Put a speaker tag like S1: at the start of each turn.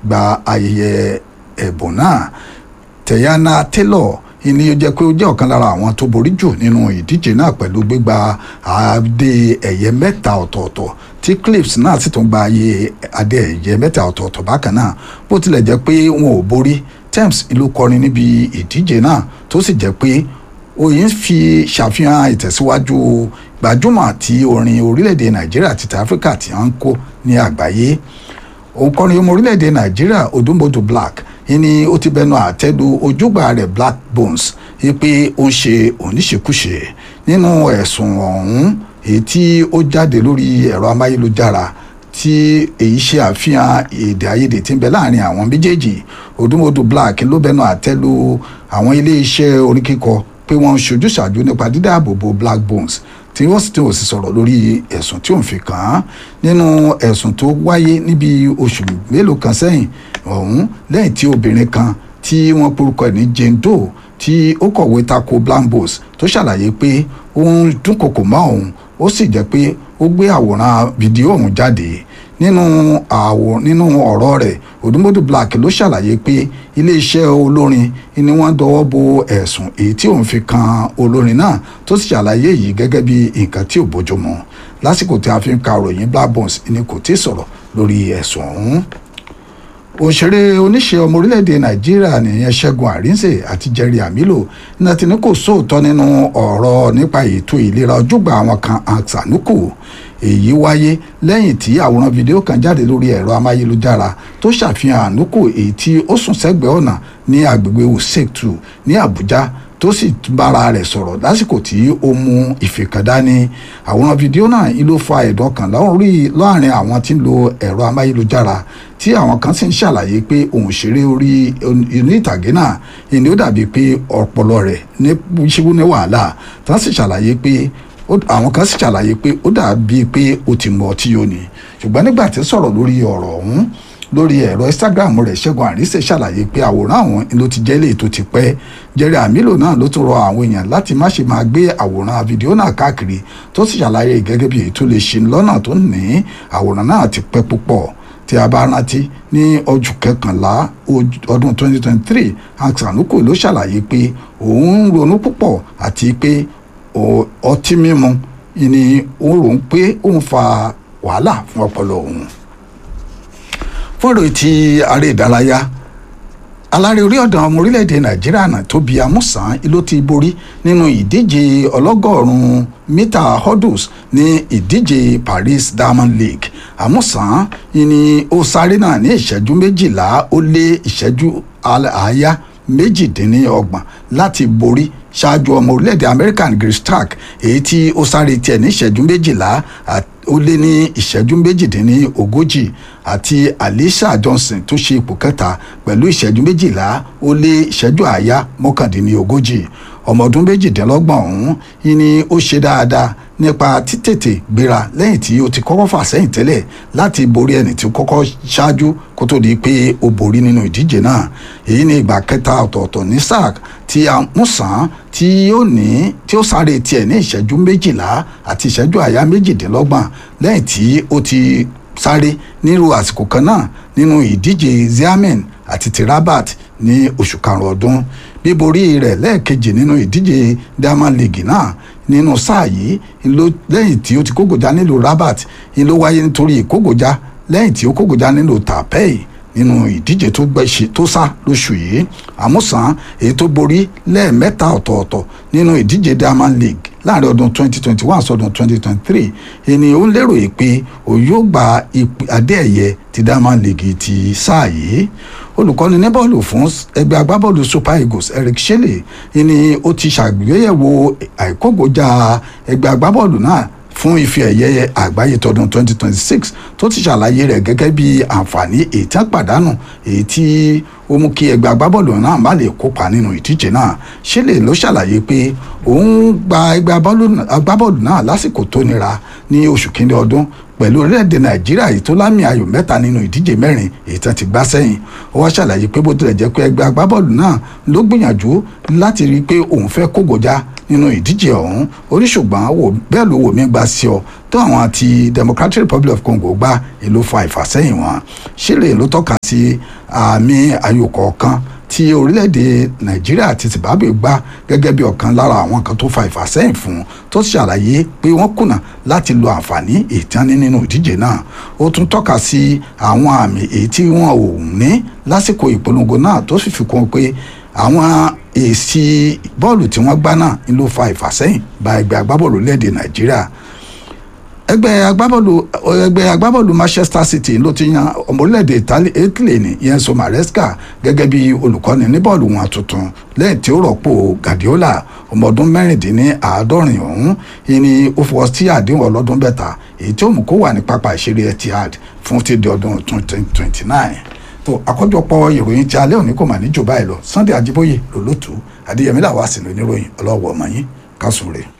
S1: gba ayẹyẹ ẹ̀bùn náà tẹ̀yánà taylor ìní ó jẹ́ pé ó jẹ́ ọ̀kan lára àwọn tó borí jù nínú ìdíje náà pẹ̀lú gbígba adé ẹ̀yẹ mẹ́ta ọ̀tọ̀ọ̀tọ̀ tí clips náà sì tún gba ayé adé ẹ̀yẹ mẹ́ta ọ̀tọ̀ọ̀tọ̀ bákan náà bó tilẹ̀ jẹ́ pé wọn ò borí Tems ló kọrin níbi ìdíje náà tó sì jẹ́ pé oyin fi ṣàfihàn ìtẹ̀síwájú gbajúmọ̀ àti orin orílẹ̀-èdè nàìjíríà àti áfíríkà tí wọ́n ń kó ní àgbáyé òǹkọrin ọmọ orílẹ̀-èdè nàìjíríà odúmọ̀dù black ni ó ti bẹnu àtẹ́lu ojúgbà rẹ̀ black bones pé ó ń ṣe oníṣekúṣe nínú ẹ̀sùn ọ̀hún èyí tí ó jáde lórí ẹ̀rọ amáyélujára tí èyí ṣe àfihàn èdè àìyedè tí ń bẹ láàrin àwọn méjèèjì odúmọ̀dù black ló bẹnu àtẹ́lu àwọn ilé-iṣẹ́ orin kíkọ pé wọ́n ń ṣojúṣàjú nípa dídáàbòbò black bones tí wọ́n sì tí ò sì sọ̀rọ̀ lórí ẹ̀sùn tí òun fi kàn án nínú ẹ̀sùn tó wáyé níbi oṣù mélòó kan sẹ́yìn ọ̀hún lẹ́yìn tí obìnrin kan tí wọ́n porúkọ ẹ̀ ní Jane Doe tí ó kọ̀wé tako Blambos tó ṣàlàyé pé ó ń dúnkokò mọ́ òun ó sì jẹ́ pé ó gbé àwòrán fídíò ọ̀hún jáde nínú àwò nínú ọ̀rọ̀ rẹ̀ Odúmọ̀dù Black ló ṣàlàyé pé iléeṣẹ́ olórin ni wọ́n dọwọ́ bo ẹ̀sùn èyí tí òun fi kan olórin náà tó sì ṣàlàyé yìí gẹ́gẹ́ bí nǹkan tí ò bójúmu lásìkò tí a fi ń ka ròyìn Black Bones ni kò tí ì sọ̀rọ̀ lórí ẹ̀sùn ọ̀hún òṣèré oníṣe ọmọ orílẹ̀-èdè nàìjíríà nìyẹn ṣẹ́gun àrínsè àti jerry amilo náà ti ní kò sóòótọ́ nínú ọ̀rọ̀ nípa ètò ìlera ojúgbà àwọn kan àṣànúkù èyí wáyé lẹ́yìn tí àwòrán fídíò kan jáde lórí ẹ̀rọ amáyélujára tó ṣàfihàn ànúkù èyí tí ó sùn sẹ́gbẹ̀ẹ́ ọ̀nà ní agbègbè usektu ní àbújá tó sì bára rẹ̀ sọ̀rọ̀ lásìkò tí ó mú ìfè kan dání àwòrán fídíò náà ló fa ẹ̀dọ̀ kan láàrin àwọn tí ń lo ẹ̀rọ amáyélujára tí àwọn kan sì ń ṣàlàyé pé òǹṣeré orí inú ìtàgé náà ìní ó dàbí pé ọpọlọ rẹ̀ ní ṣíwú ní wàhálà tí wọ́n sì ṣàlàyé pé àwọn kan sì ṣàlàyé pé ó dàbí pé ó ti mọ ọtí yóò ní ṣùgbọ́n nígbà tí sọ̀rọ̀ lórí ọ̀rọ̀ ọ̀hún lórí ẹ̀rọ instagram rẹ̀ ṣẹ́gun àríṣe ṣàlàyé pé àwòrán àwọn ló ti jẹ́ lè tó ti pẹ́ jerry amilo náà ló tún rọ àwọn èèyàn láti má ṣe máa gbé àwòrán fídíò náà káàkiri tó sì ṣàlàyé gẹ́gẹ́ bí èyí tó lè ṣe lọ́nà tó ní àwòrán náà ti pẹ́ púpọ̀ tí a bá rántí ní ọjọ́ kẹkànlá ọdún 2023 hank sanuko ló ṣàlàyé pé òun ń ronú púpọ̀ àti pé ọtí mímu ni ó rò ń pé òun fa wàhálà fún ọpọlọ òun fún ìròyìn tí aré ìdárayá alárè orí ọ̀dàn ọmọ orílẹ̀-èdè nàìjíríà náà tóbi amúsàn ló ti borí nínú ìdíje ọlọ́gọ́rùn-ún mítà hurdles ní ìdíje paris diamond league amúsàn ni ó sáré náà ní ìṣẹ́jú méjìlá ó lé ìṣẹ́jú àáyá méjìdínlọ́gbọ̀n láti borí ṣáájú ọmọ orílẹ̀-èdè american grace stark èyí tí ó sáré tiẹ̀ ní ìṣẹ́jú méjìlá ó lé ní ìṣẹ́jú méjìdínlógójì àti alicia johnson tó ṣe ipò kẹta pẹ̀lú ìṣẹ́jú méjìlá ó lé ìṣẹ́jú àáyá mọ́kàndínlógójì ọmọ ọdún méjìdínlọ́gbọ̀n ọ̀hún ni ó ṣe dáadáa nípa títètè gbéra lẹ́yìn tí ó ti kọ́kọ́ fà sẹ́yìn tẹ́lẹ̀ láti borí ẹni tí ó kọ́kọ́ ṣáájú kó tó di pé ó borí nínú ìdíje náà èyí ni ìgbà kẹta ọ̀tọ̀ọ̀tọ̀ ní sac tí a mú sàn tí ó ní tí ó sáré tiẹ̀ ní ìṣẹ́jú méjìlá àti ìṣẹ́jú àyá méjìdínlọ́gbọ̀n lẹ́yìn tí ó ti sáré nírú àsìkò kan náà nínú ìdíje ziamen àti ti rabat ní oṣù karùn-ún ọdún bíborí rẹ̀ lẹ́ẹ̀kejì nínú ìdíje diamond league náà nínú sáà yìí lẹ́yìn tí ó ti kógojá nílùú rabat ló wáyé nítorí ìkógojá lẹ́yìn tí ó kógojá nílùú tapei nínú ìdíje tó gbẹ̀ṣe tó sá lóṣù yìí àmúsàn èyí tó borí lẹ́ẹ̀mẹ́ta ọ̀tọ̀ọ̀tọ̀ nínú ìdíje diamond league láàrin ọdún 2021 sọdún 2023 ènìyàn ó lérò yìí pé òun yóò gba adé ẹ̀yẹ ti diamond league ti sáà yìí olùkọ́ni ní bọ́ọ̀lù fún ẹgbẹ́ agbábọ́ọ̀lù super eagles eric shelley ni ó ti ṣàgbéyẹ̀wò àìkógojá ẹgbẹ́ agbábọ́ọ̀lù náà fún ife ẹ̀yẹ àgbáyé tọdún 2026 tó ti ṣàlàyé rẹ̀ gẹ́gẹ́ bí àǹfààní èyí tí wọ́n pàdánù èyí tí ó mú kí ẹgbẹ́ agbábọ́ọ̀lù náà má lè kópa nínú ìdíje náà ṣẹlẹ̀ ló ṣàlàyé pé òun gba ẹgbẹ́ agbábọ́ọ̀lù náà lásìkò tó nira ní oṣù kínní ọdún pẹ̀lú orílẹ̀-èdè nàìjíríà yìí tó lámì ayò mẹ́ta nínú ìdíje mẹ́rin èyí tán ti gbá sẹ́yìn ó wá ṣàlàyé pé bó tilẹ̀ jẹ́ pé ẹgbẹ́ agbábọ́ọ̀lù náà ló gbìyànjú láti rí i pé òun fẹ́ kógojá nínú ìdíje ọ̀hún oríṣùgbọ́n wò bẹ́ẹ̀ ló wò mí gba sí ọ tó àwọn àti Democratic Republic of Congo gbá èlò fa ìfàsẹ́yìn wọn ṣílè ló tọ́ka sí àmì ayò kọ̀ọ̀kan tí orílẹ̀-èdè nàìjíríà àti zimbabwe gbá gẹ́gẹ́ bí ọ̀kan lára àwọn kan tó fa ìfàsẹ́yìn fún tó ṣàlàyé pé wọ́n kùnà láti lo àǹfààní ìtàní nínú ìdíje náà ó tún tọ́ka sí àwọn àmì èyí tí wọ́n ò ní lásìkò ìpolongo náà tó sì fi kún pé àwọn èsì bọ́ọ̀lù tí wọ́n gbá náà ń ló fa ìfàsẹ́yìn bá ẹgbẹ́ agbábọ́ọ̀lù orílẹ̀-èdè nàìjíríà ẹgbẹ́ agbábọ́ọ̀lù ẹgbẹ́ agbábọ́ọ̀lù Manchester City ló ti yan ọmọ orílẹ̀-èdè Italy ní Enzo Maresca gẹ́gẹ́ bí olùkọ́ni ní bọ́ọ̀lù wọn tuntun lẹ́yìn tí ó rọ́pò Guardiola ọmọ ọdún mẹ́rìndínláàádọ́rin ọ̀hún ni ó fọwọ́ sí àdéhùn ọlọ́dún bẹ́ta èyí tí ó mú kó wà ní pápá ìṣeré Etihad fún ti di ọdún twenty twenty nine tó àkójọpọ̀ ìròyìn tí alẹ́ òní kò mà ní jù báyìí lọ Sunday Ajíbóyè lòlótú Adéyẹmí làwọn àsìlò oníròyìn ọlọ́wọ́ ọmọ yín kásùn rèé.